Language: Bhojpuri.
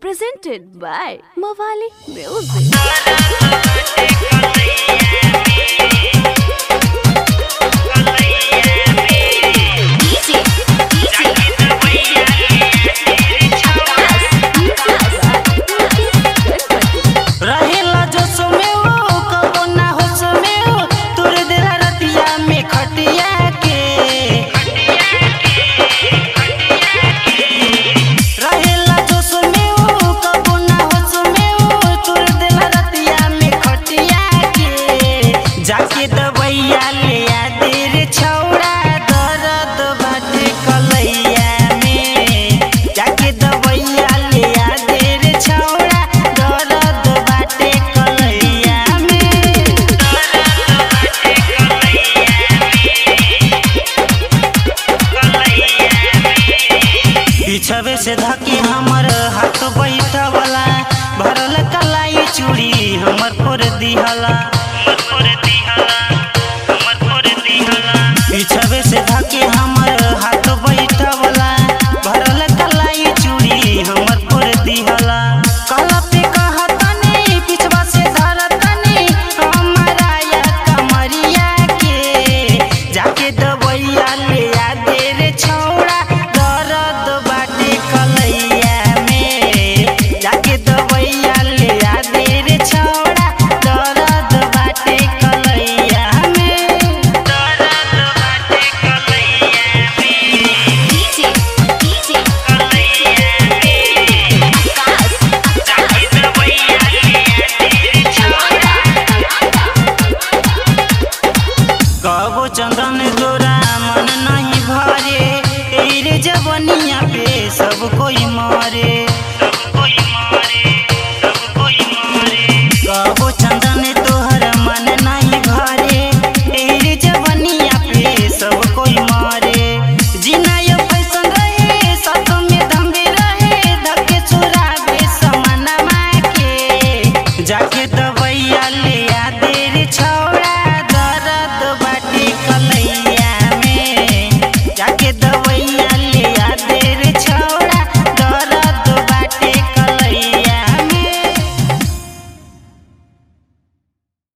presented by Mawali Music. DJ, DJ, रहेला जोश में ओ कबो ना होश में ओ तोर दिला रतिया में खटिया के रहेला जोश में ओ कबो ना होश में ओ तोर दिला रतिया में खटिया के जाके दवैया ले आ दे रे छौड़ा दर्द बाटे कलैया में जाके दवैया ले आ दे रे छौड़ा दर्द बाटे कलैया में पीछवे से धके हमर हाथ बैठवला भरल कलाई चूड़ी हमर फोर दिहला